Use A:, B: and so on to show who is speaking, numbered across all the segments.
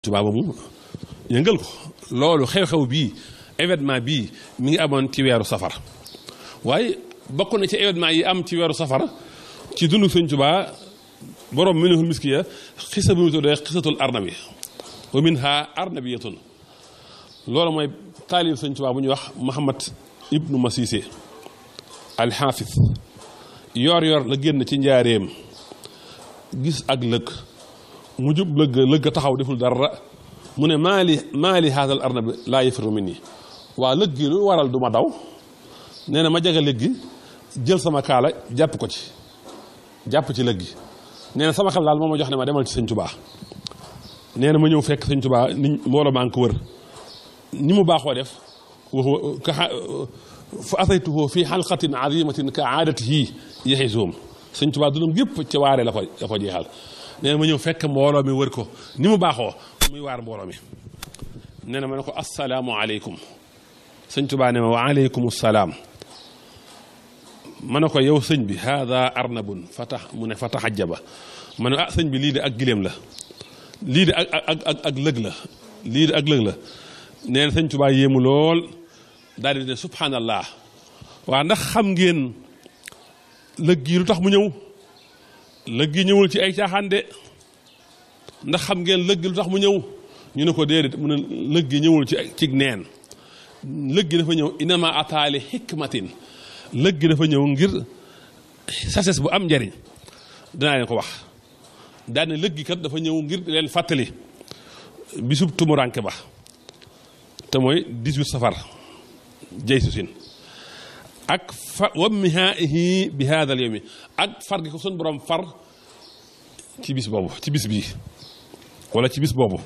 A: Tuubaa ba mu yëngal ko loolu xew-xew bii événement bii mi ngi amoon ci weeru safar waaye bokk na ci événement yi am ci weeru safar ci dundu Sëñ Tuubaa borom minhul miskiya xisa bi mu tuddee xisatul arnabi wa minha arnabiyatun loolu mooy taalif Sëñ Tuubaa bu ñuy wax Muhammad ibnu Masise alxaafis yor yor la génn ci njaareem gis ak lëg mu jub lëgg lëgg taxaw deful dara mu ne maali maali haadal arnabi laa yafiru minni waa lëg gi lu waral du ma daw nee na ma jaga lëg gi jël sama kaala jàpp ko ci jàpp ci lëg gi nee na sama xel daal moo ma jox ne ma demal ci sëñ Tuubaa nee na ma ñëw fekk sëñ Tuubaa ni mbooloo maa ngi ko wër ni mu baaxoo def wax ka fa ataytuhu fi xalqatin azimatin ka aadatihi yaxizoom sëñ Tuubaa dunam gépp ci waare la ko la ko jeexal nee na ma ñëw fekk mbooloo mi wër ko ni mu baaxoo muy waar mbooloo mi nee na ma ne ko assalaamu aleykum sëñ Tuubaa ne ma wa aleykum salaam ma ne ko yow sëñ bi haada arnabun fa tax mu ne fa taxajaba ma ne ah sëñ bi lii de ak gileem la lii de ak ak ak ak lëg la lii de ak lëg la nee na sëñ Tuubaa yéemu lool daal di ne subhanallah waa ndax xam ngeen lëg gi lu tax mu ñëw lëg gi ñëwul ci ay caaxaan de ndax xam ngeen lëg gi lu tax mu ñëw ñu ne ko déedéet mu ne lëg gi ñëwul ci ci neen lëg gi dafa ñëw inama ataali xikmatin lëg gi dafa ñëw ngir sases bu am njariñ dinaa leen ko wax daane lëg gi kat dafa ñëw ngir leen fàttali bisub tumuranke ba te mooy 18 safar jay su sin ak fa wammihaihi bi hada al yawmi ak far gi ko sun borom far ci bis boobu ci bis bii wala ci bis boobu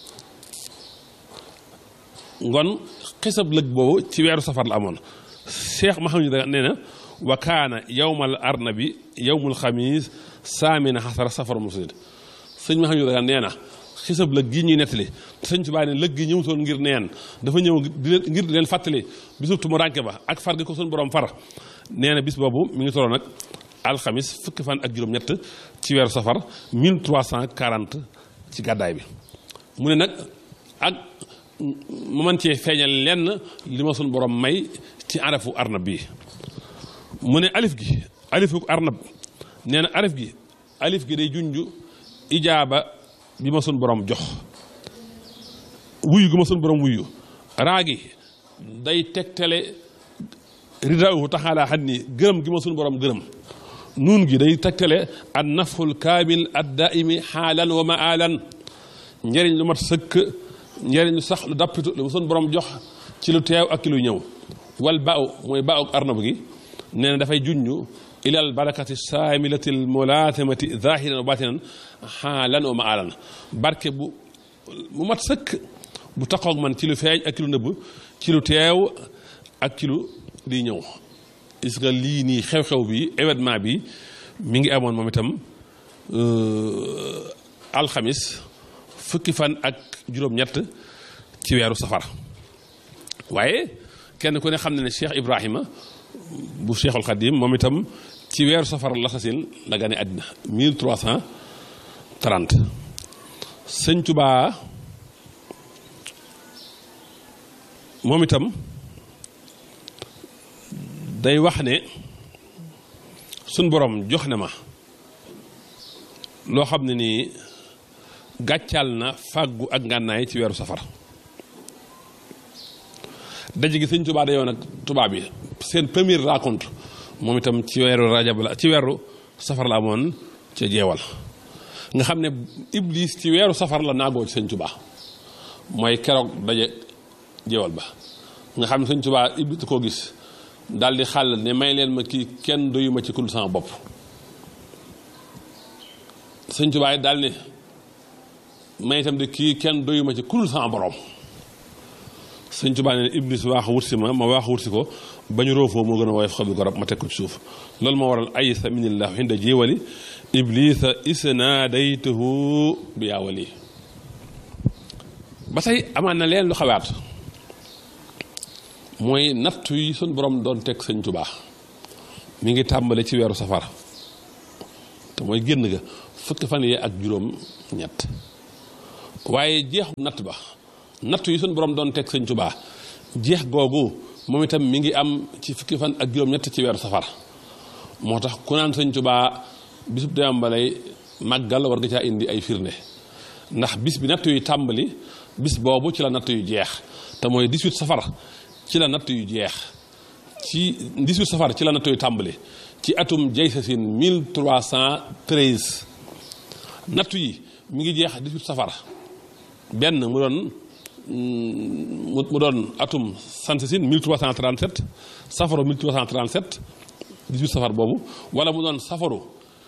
A: ngon xisab lëg boobu ci weeru safar la amoon cheikh mahamad da nee na wa kaana yowmal arnabi yowmul xamis saamina xasara safar musid sëñ mahamad da nee na xisab lëg gi ñuy nettali sëñ Tuubaa ne lëg gi ñëwutoon ngir neen dafa ñëw ngir di leen fàttali bisub tumu rànke ba ak far gi ko suñu borom far nee na bis boobu mi ngi tolloon nag alxamis fukki fan ak juróom-ñett ci weeru safar 1340 ci gàddaay bi mu ne nag ak mu mën cee feeñal lenn li ma suñu borom may ci arafu arnab bi mu ne alif gi alifu arnab nee na alif gi alif gi day junj ijaaba bi ma sun borom jox wuyu gi ma sun borom wuyu raagi day tegtale ridaahu taxaalaa xat ni gërëm gi ma sun borom gërëm nuun gi day tegtale an naful kaamil ad daaimi xaalan wa maalan njëriñ lu mat sëkk njëriñ lu sax lu dappitu lu ma sun borom jox ci lu teew ak ki lu ñëw wal baaw mooy baaw arnab gi nee na dafay junj ilal barakati saamilati l mulaatamati zahiran wa batinan xaalan wa maalan barke bu mu mat sëkk bu taxoog man ci lu feeñ ak ci lu nëbb ci lu teew ak ci lu di ñëw gis nga lii nii xew-xew bi événement bi mi ngi amoon moom itam alxamis fukki fan ak juróom-ñett ci weeru safar waaye kenn ku ne xam ne ne Cheikh Ibrahima bu Cheikhul Khadim moom itam ci weeru safar la sasin la gane àddina 1330 sëñ Tubaa moom itam day wax ne suñ borom jox na ma loo xam ne nii gàccaal na fàggu ak ngànnaay ci weeru safar daje gi sëñ Tubaa dayoo nag tubaab yi seen première rencontre moom itam ci weeru rajab la ci weeru safar la amoon ca jeewal nga xam ne iblis ci weeru safar la naagoo ci sëñ Tubaa mooy keroog daje jeewal ba nga xam ne sëñ Tubaa iblis koo gis daal di xàll ne may leen ma kii kenn doyu ma ci kul sama bopp sëñ Tubaa yi daal ne may itam de kii kenn doyu ma ci kul sama borom sëñ Tubaa ne iblis waax wutsi ma ma waax wutsi ko ba ñu roofoo moo gën a woyof xobi garab ma teg ko ci suuf loolu moo waral aysa minillah inda jéewali iblisa isnaadaytuhu bi yaawali ba tey amaan na leen lu xawaat mooy nattu yi suñ borom doon teg sëñ Tubaa mi ngi tàmbale ci weeru safar te mooy génn ga fukki fan yee ak juróom ñett waaye jeexu natt ba natt yi suñu borom doon teg sëñ Tuubaa jeex googu moom itam mi ngi am ci fukki fan ak juróom-ñett ci weeru safar moo tax ku naan sëñ Tuubaa bisub demam ba lay màggal war nga caa indi ay firnde ndax bis bi natt yu tàmbali bis boobu ci la natt yu jeex te mooy 18 safar ci la natt yu jeex ci 18 safar ci la natt yu tàmbali ci atum jaysasin 1313 natt yi mi ngi jeex 18 safar benn mu doon mu doon atum sansasin 1337 safaru 1337 18 safar boobu wala mu doon safaru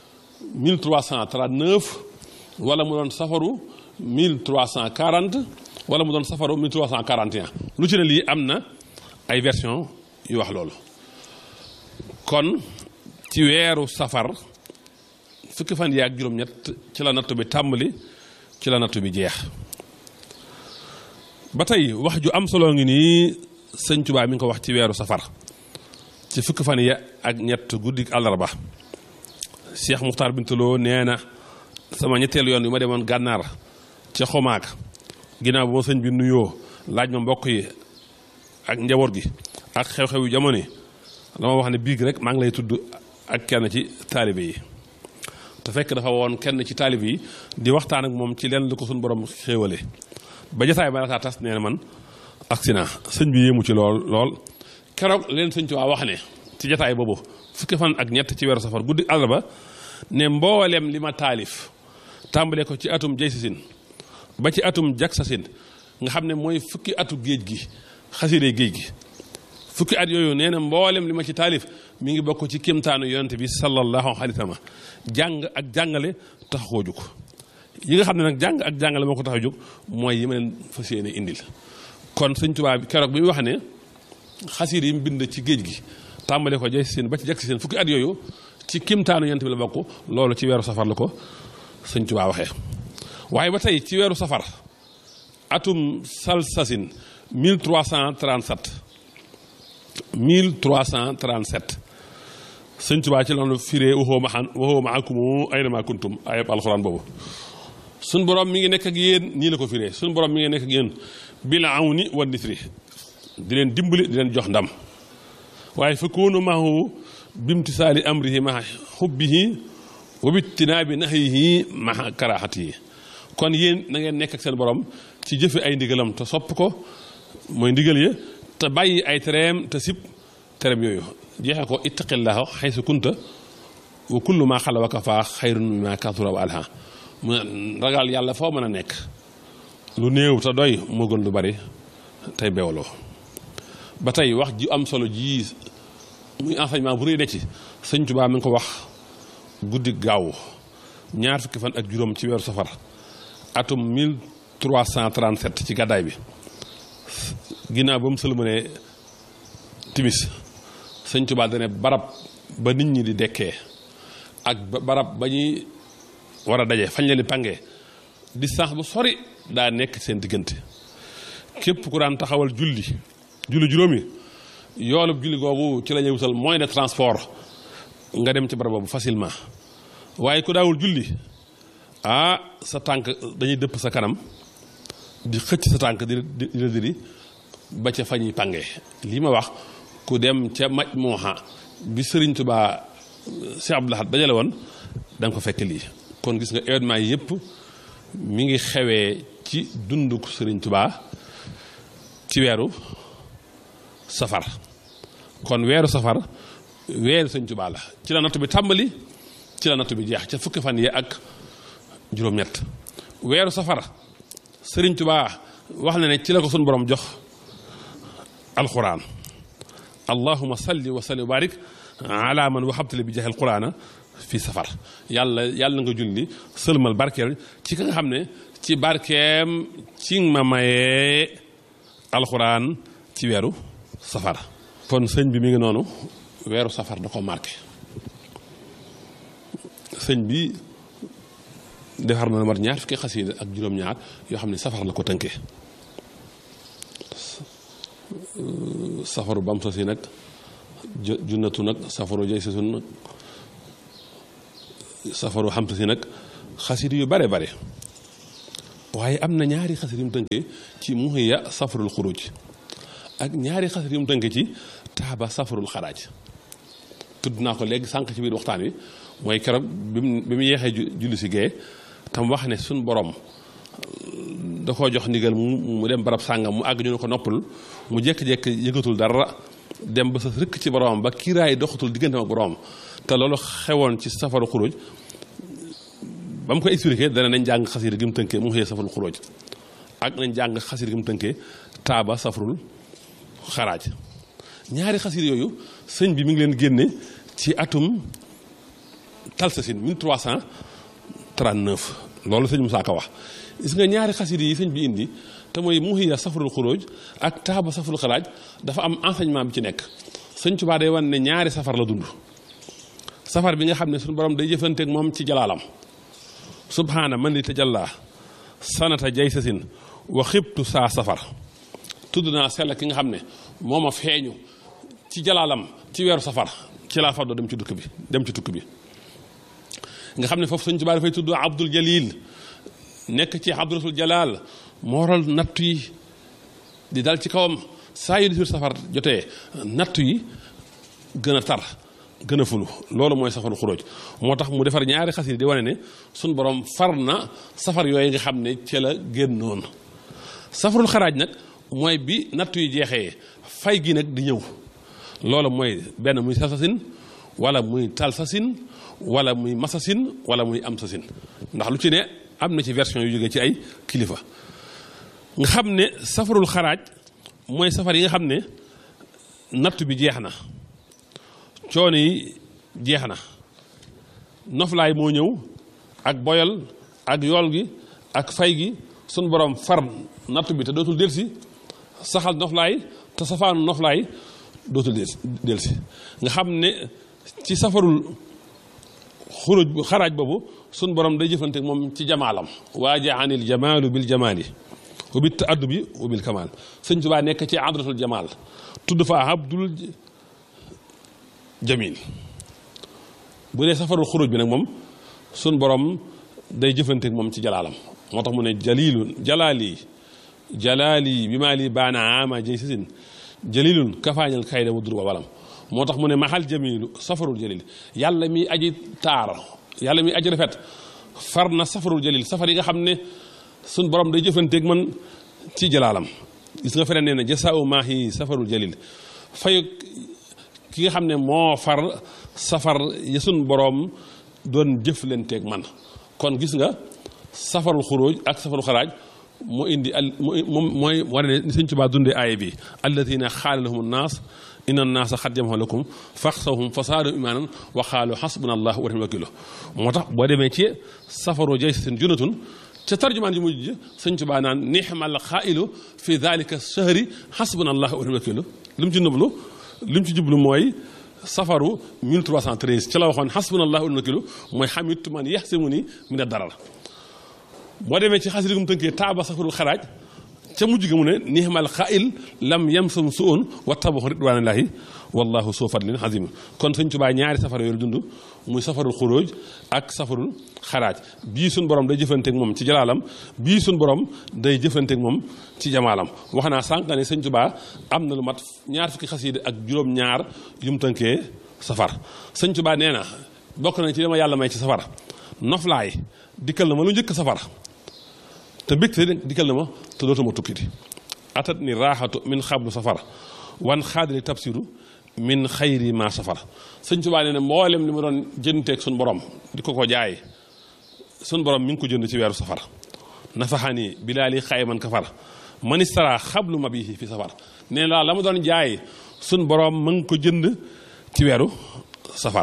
A: 1339 wala mu doon safaru 1340 wala mu doon safaru 1341 lu ci ne lii am na ay version yu wax loolu kon ci weeru safar fukki fan yi ak juróom-ñett ci la nattu bi tàmbali ci la nattu bi jeex ba tey wax ju am solo ngi nii sëñ Tuubaa mi ngi ko wax ci weeru safar ci fukki fan yi ak ñett guddi àllarba Cheikh Muxtaar Bintaloo nee na sama ñetteelu yoon yu ma demoon gànnaar ca xomaag ginnaaw bu ma sëñ bi nuyoo laaj ma mbokk yi ak njaboot gi ak xew-xew yu jamono yi dama wax ne biig rek maa ngi lay tudd ak kenn ci taalibe yi te fekk dafa woon kenn ci taalibe yi di waxtaan ak moom ci leen lu ko suñu borom xéewale ba jasaay ba la tas nee na man accident sëñ bi yéemu ci lool lool keroog leen sëñ Tuubaa wax ne ci jataay boobu fukki fan ak ñett ci weeru safar guddi àllarba ne mboolem li ma taalif tàmbale ko ci atum jaysasin ba ci atum jaksasin nga xam ne mooy fukki atu géej gi xaside géej gi fukki at yooyu nee na mboolem li ma ci taalif mi ngi bokk ci kéemtaanu yonent bi sallallahu alayhi wa sallam jàng ak jàngale tax koo jóg yi nga xam ne nag jàng ak jàngale moo ko tax a jóg mooy yi ma leen fas yéene indil kon sëñ Tuubaa bi keroog bi mu wax ne xaside yi mu bind ci géej gi tàmbale ko jaysasin ba ci jaksasin fukki at yooyu ci kéemtaanu yonent bi la bokk loolu ci weeru safar la ko sëñ Tuubaa waxee waaye ba tey ci weeru safar atum salsasin 1337 1337 sëñ Tuubaa ci loolu firee waxoo ma xan waxoo ma akumu ayna ma kuntum ayab alxuraan boobu suñ borom mi ngi nekk ak yéen nii la ko firee suñ borom mi ngi nekk ak yéen bil awni wa nisri di leen dimbali di leen jox ndam waaye fa koonu maahu bimtisaali amrihi ma xubbihi wa bittinaabi nahyihi ma karaahatihi kon yéen na ngeen nekk ak seen borom ci jëfe ay ndigalam te sopp ko mooy ndigal ya te bàyyi ay tereem te sib tereem yooyu jeexee ko ittaqillaha xaysu kunta wa kullu ma xala wa kafa xayrun mimma kathura wa alha mu ragal yàlla foo mën a nekk lu néew te doy moo gën lu bari tey bewloo ba tey wax ji am solo ji muy enseignement bu rëy de ci sëñ Tuubaa mi ngi ko wax guddi gaaw ñaar fukki fan ak juróom ci weeru safar atum 1337 ci gàddaay bi ginnaaw ba mu sëlmalee timis sëñ Tuubaa dane barab ba nit ñi di dekkee ak barab ba ñuy war a daje fañ leen di pangee distance bu sori daa nekk seen diggante képp ku daan taxawal julli julli juróomi yoolub julli googu ci la ñuy wutal moyen de transport nga dem ci barab boobu facilement waaye ku daawul julli ah sa tànk dañuy dëpp sa kanam di xëcc sa tànk di di diri ba ca fañuy pànge lii ma wax ku dem ca maj mooxa bi Sëriñ Tuubaa Cheikh Abdou Lahad dajale woon da nga ko fekk lii kon gis nga événement yi yëpp mi ngi xewee ci dunduk Sëriñ Tuubaa ci weeru safar kon weeru safar weeru Sëriñ Tuubaa la ci la nattu bi tàmbali ci la nattu bi jeex ca fukki fan yi ak juróom-ñett weeru safar Sëriñ Tuubaa wax na ne ci la ko suñu borom jox alquran allahuma salli wa salli wa barik ala man waxabtali bi jaxel quraana fi safar yàlla yàlla nga julli sëlmal barkeel ci ka nga xam ne ci barkeem ci ma mayee alquran ci weeru safar kon sëñ bi mi ngi noonu weeru safar da ko marqué sëñ bi defar na mat ñaar fukki xasiida ak juróom-ñaar yoo xam ne safar la ko tënkee safaru bam sa si nag junnatu nag safaru jay sa sun nag safaru xam sa si nag xasiida yu bare bare waaye am na ñaari xasida yu mu tënkee ci muhiya safarul xuruj ak ñaari xasida yu mu tënkee ci taaba safarul xaraaj tudd naa ko léegi sànq ci biir waxtaan wi mooy keroog bi mu bi mu yeexee julli si gee tam wax ne suñ borom da koo jox ndigal mu dem barab sàngam mu àgg ñu ne ko noppal mu jékki-jékki yëgatul dara dem ba sa rëkk ci boromam ba kiiraay doxatul diggante ak boromam te loolu xewoon ci safaru xuruj ba mu ko expliqué dana nañ jàng xasida gi mu tënkee mu xëyee safarul xuruj ak nañ jàng xasida gi mu tënkee taaba safarul xaraaj ñaari xasida yooyu sëñ bi mi ngi leen génne ci atum talsasin 1339 loolu sëñ Musaa Ka wax gis nga ñaari xasida yi sëñ bi indi te mooy muhiya safarul xuruj ak taaba safarul xaraaj dafa am enseignement bi ci nekk sëñ Tuubaa day wan ne ñaari safar la dund safar bi nga xam ne suñu borom day jëfanteeg moom ci jalaalam subhaana man li tajalla sanata jay sasin wa xibtu saa safar tudd naa sell ki nga xam ne moo ma feeñu ci jalaalam ci weeru safar ci laa faddoo dem ci dukk bi dem ci tukk bi nga xam ne foofu sëñ Tuubaa dafay tudd Abdul Jalil nekk ci Abdul Jalal mooral nattu yi di dal ci kawam saa yu di safar jotee nattu yi gën a tar gën a fulu loolu mooy safaru xuróoj moo tax mu defar ñaari xasida di wane ne suñ borom far na safar yooyu nga xam ne ci la génnoon safarul xaraaj nag mooy bi nattu yi jeexee fay gi nag di ñëw loolu mooy benn muy sasasin wala muy talsasin wala muy masasin wala muy am sasin ndax lu ci ne am na ci version yu jógee ci ay kilifa nga xam ne safarul xaraaj mooy safar yi nga xam ne nattu bi jeex na coono yi jeex na noflaay moo ñëw ak boyal ak yool gi ak fay gi sun borom far nattu bi te dootul delsi saxal noflaay te safaanu noflaay dootul delsi nga xam ne ci safarul xuruj xaraaj boobu sun borom day jëfante moom ci jamaalam waaja anil jamaalu bil jamaali wa bit taaddubi wa bil kamaal sëñ Tuubaa nekk ci adratul jamaal tudd fa abdul jamil bu dee safarul xuruj bi nag moom sun borom day jëfanteek moom ci jalaalam moo tax mu ne jalilun jalaali jalaali bi maa lii baana ama jëy sisin jalilun kafaañal kayda wa dur wa walam moo tax mu ne maxal jamilu safarul jalil yàlla mi aji taar yàlla mi aji rafet far na safarul jalil safar yi nga xam ne sun borom day jëfanteek man ci jalaalam gis nga feneen nee na jasaau maahi safarul jalil fay ki nga xam ne moo far safar ya sun boroom doon jëflanteeg man kon gis nga safarul xuruj ak safarul xaraaj moo indi al moom mooy war ne ni sëñ Tuubaa dundee aaya bi alladina xaala lahum nnaas inna nnaasa xad jamaxu lakum faxsawhum fasaadu imaanan wa xaalu xasbuna allah wa ni'mal wakiilu moo tax boo demee ci safaru jay seen junatun ca tarjumaan ji mujj sëñ Tuubaa naan nixmal xaailu fi dalika shahri xasbuna allah wa ni'mal wakiilu lu mu ci nëblu li mu ci jublu mooy safaru 1313 ci la waxoon xasbunallahu wa ni'mal wakiilu mooy xamitu man yaxsimuni min ad-darar boo demee ci xasida gu mu tënkee taaba safarul xaraaj ca mujj ga mu ne nihmal xail lam yamsam suun wa tabaxu ridwaanillahi wallahu soo fadlin azim kon sëñ Tuubaa ñaari safar yooyu dund muy safarul xuróoj ak safarul xaraaj bii suñ borom day jëfanteeg moom ci jalaalam bii suñ borom day jëfanteeg moom ci jamaalam wax naa sànq ne sëñ Tuubaa am na lu mat ñaar fukki xasida ak juróom-ñaar yu mu tënkee safar sëñ Tuubaa nee na bokk na ci dama yàlla may ci safar noflaay dikkal na ma lu njëkk safar te bégte dikkal na ma te dootuma tukkiti atat ni raaxatu min xablu safar wan xaadali tabsiru min xayri ma safar sëñ Tuubaa nee na mboolem li ma doon jënteeg sun borom di ko ko jaay sun borom mi ngi ko jënd ci weeru safar nafaxani bilaali xayman kafar manistara xablu ma bii fi safar nee na la ma doon jaay sun borom ma ngi ko jënd ci weeru safar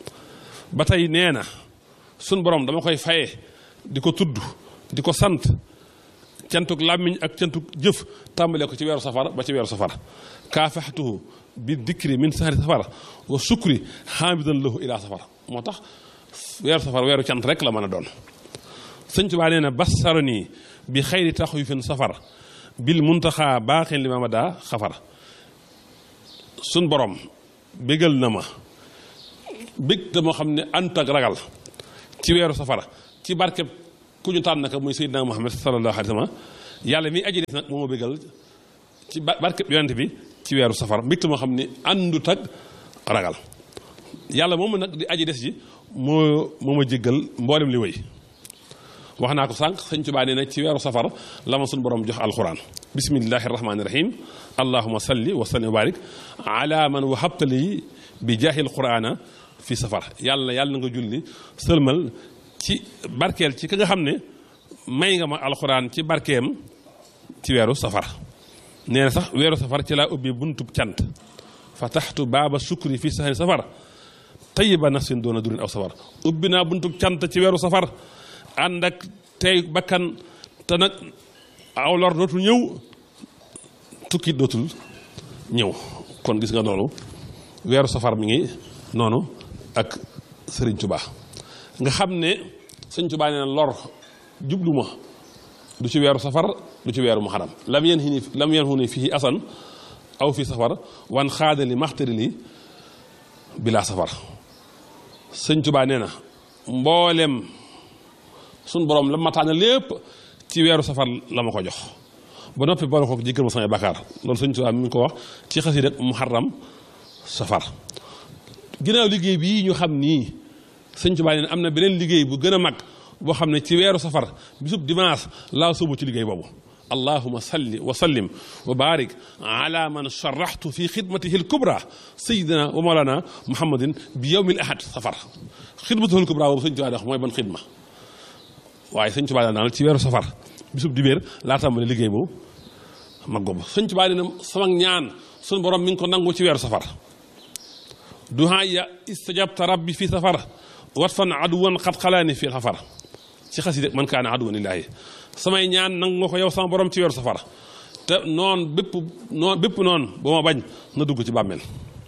A: ba tey nee na sun borom dama koy faye di ko tudd di ko sant cantuk làmmiñ ak cantuk jëf tàmbalee ko ci weeru safar ba ci weeru safar kaafaxtuhu bi dikri min sahri safar wa sukri xaamidan lahu ila safar moo tax weeru safar weeru cant rek la mën a doon sëñ Tuubaa nee na bassaroni bi xayri taxwifin safar bil muntaxaa baaxin li ma ma daa xafar sun borom bégal na ma bég te moo xam ne ànd ak ragal ci weeru safara ci barkeb ku ñu tànn naka muy Seydina Muhammad sallallahu alayhi wa sallam yàlla mi aji des nag moo ma bëggal ci barke yonent bi ci weeru safar mbégte moo xam ne àndut ak ragal yàlla moomu nag di aji des ji moo moo ma jéggal mboolem li wéy wax naa ko sànq sëñ Tuubaa nee na ci weeru safar la ma suñu borom jox alquran bismillahi rahmaani rahim allahuma salli wa sallim wa barik ala man wahabtali bi jaahil qurana fi safar yàlla yàlla nga julli sëlmal ci barkeel ci ka nga xam ne may nga ma alquran ci barkeem ci weeru safar nee na sax weeru safar ci laa ubbi buntub cant fataxtu baaba sukri fi sahari safar tayiba nafsin doona durin aw safar ubbi naa buntub cant ci weeru safar ànd ak tey bakkan te nag aw lor dootul ñëw tukki dootul ñëw kon gis nga noonu weeru safar mi ngi noonu ak sëriñ Tuubaa nga xam ne sëriñ Tuubaa nee na lor jublu ma du ci weeru safar du ci weeru muharram lam yen xini lam yen xuni fii asan aw fii safar wan xaadali maxtari li bilaa safar sëriñ Tuubaa nee na mboolem suñ borom la ma tànn lépp ci weeru safar la ma ko jox ba noppi boole ko jéggal ma samay bakkaar loolu sëñ Tuubaa mi ngi ko wax ci xasi rek muharram safar ginnaaw liggéey bii ñu xam nii sëñ Tuubaa nee am na beneen liggéey bu gën a mag boo xam ne ci weeru safar bisub dimanche laa sóobu ci liggéey boobu allahuma salli wa sallim wa barik ala man sharaxtu fi xidmatihi lkubra sayidina wa mawlana muhammadin bi yowmi l ahad safar xidmatihi lkubra boobu sëñ Tuubaa wax mooy ban xidma waaye sëñ Tuubaa daal ci weeru safar bisub dibéer laa tàmbali liggéey boobu mag boobu sëñ Tuubaa dina sama ñaan suñu borom mi ngi ko nangu ci weeru safar duhaaya istajabta rabbi fi safar wat fan aduwan xat xalaani fi safar ci xasida man kaana aduwan lillaahi samay ñaan nangu nga ko yow sama borom ci weeru safar te noon bépp noon bépp noon ba ma bañ na dugg ci bàmmeel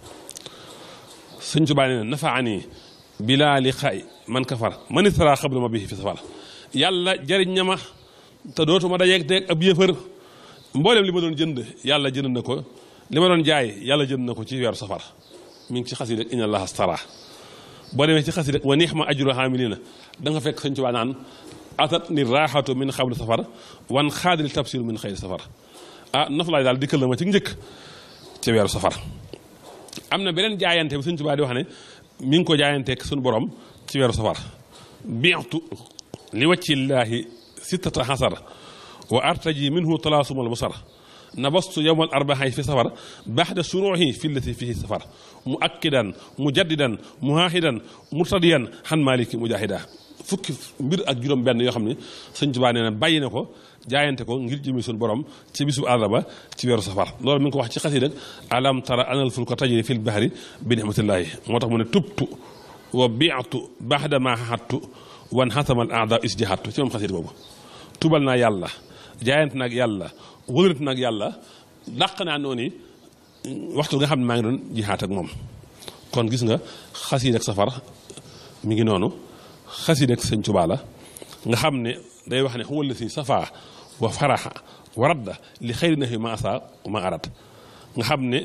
A: sëñ Tuubaa nee na nafaani bilaa li xaay man kafar man istara xabla ma bihi fi safar yàlla jariñ na ma te dootuma dajeeg teeg ab yëfër mboolem li ma doon jënd yàlla jënd na ko li ma doon jaay yàlla jënd na ko ci weeru safar mi ngi ci xasida inna allaha stara boo demee ci xasida wa nixma ajru hamilina da nga fekk sëñ Tuubaa naan atat ni raaxatu min xabli safar wan xaadil tabsiru min xayri safar ah noflaay daal dikkal na ma ci njëkk ci weeru safar am na beneen jaayante bi sëñ Tuubaa di wax ne mi ngi ko jaayanteeg suñu borom ci weeru safar biixtu li wàccillaahi sittata xasar wa artaji minhu talaasumal busar nabastu yowmal arbaxay fi safar baxda suruuxi fi lati fihi safar mu akkidan mu jaddidan mu haaxidan murtadiyan xan maliki mujahida fukki mbir ak juróom benn yoo xam ne sëñ Tuubaa nee na bàyyi na ko jaayante ko ngir jëmi suñu borom ci bisu àllarba ci weeru safar loolu mi ngi ko wax ci xasida rek alam tara anal fulka tajri fil bahri bi nihmatillahi moo tax mu ne tubtu wa biatu baxda ma xaxattu wan xasamal aada isjihaatu ci moom xasida boobu tubal naa yàlla jaayante naag yàlla wëlante naag yàlla dàq naa noonu waxtu nga xam ne maa ngi doon jihaat ak moom kon gis nga xasida ak safar mi ngi noonu xasida ak sëñ Tuubaa la nga xam ne day wax ne huwa allati safaa wa faraxa wa radda li xayri nahi ma asa ma arat nga xam ne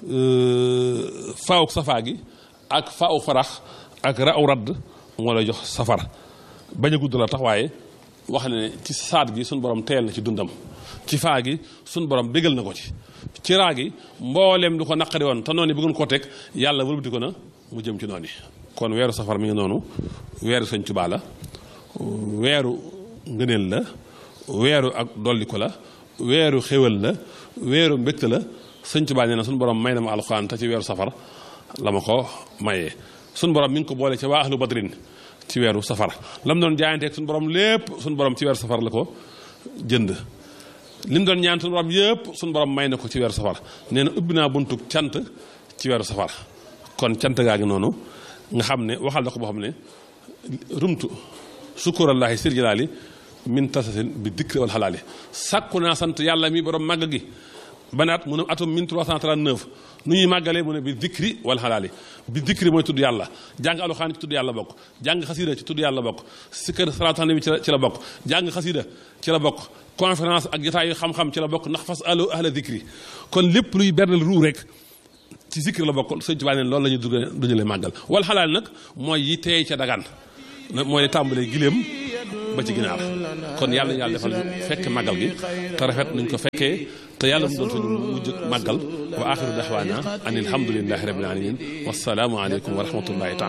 A: faaw safaa gi ak faaw farax ak raw radd moo lay jox safar bañ a gudd la tax waaye wax ne ci saat gi suñ borom teel na ci dundam ci faa gi suñ borom bégal na ko ci ci raa gi mbooleem lu ko naqari woon te noonu bëggoon koo teg yàlla wëlbati ko na mu jëm ci noonu kon weeru safar mi ngi noonu weeru sëñ Tuubaa la weeru ngëneel la weeru ak dolliko la weeru xéwal la weeru mbégte la sëñ Tuubaa nee na suñu borom may na ma alxuraan te ci weeru safar la ma ko mayee suñu borom mi ngi ko boole ci waa ahlu badrin ci weeru safar lam doon jaayanteeg suñu borom lépp suñu borom ci weeru safar la ko jënd li mu doon ñaan suñu borom yëpp suñu borom may na ko ci weeru safar nee na ubbi naa buntu cant ci weeru safar kon cant gaa ngi noonu nga xam ne waxal na ko boo xam ne rumtu sukkurallaahi sir jalaali min tasasin bi dikri wal xalaali sàkku naa sant yàlla mi borom màgg gi banaat mu ne atum 1339 nu ñuy màggalee mu ne bi dikri wal xalaali bi dikri mooy tudd yàlla jàng alxuraan ci tudd yàlla bokk jàng xasida ci tudd yàlla bokk sikkar salaatu nabi ci la bokk jàng xasida ci la bokk conférence ak jotaayu xam-xam ci la bokk ndax fas alo ahla dikri kon lépp luy bernal ruu rek ci zikr la bokk sëñ Tuubaa ne loolu la ñuy duñu leen màggal wal xalaal nag mooy yi teey ca dagaan mooy tàmbalee giléem ba ci ginaar kon yàlla yàlla defal ñu fekk màggal gi te rafet nañ ko fekkee te yàlla mu doon suñu mujj màggal wa axiru daxwaana an alhamdulilahi rabbil alamin wasalaamu aleykum wa rahmatullahi taala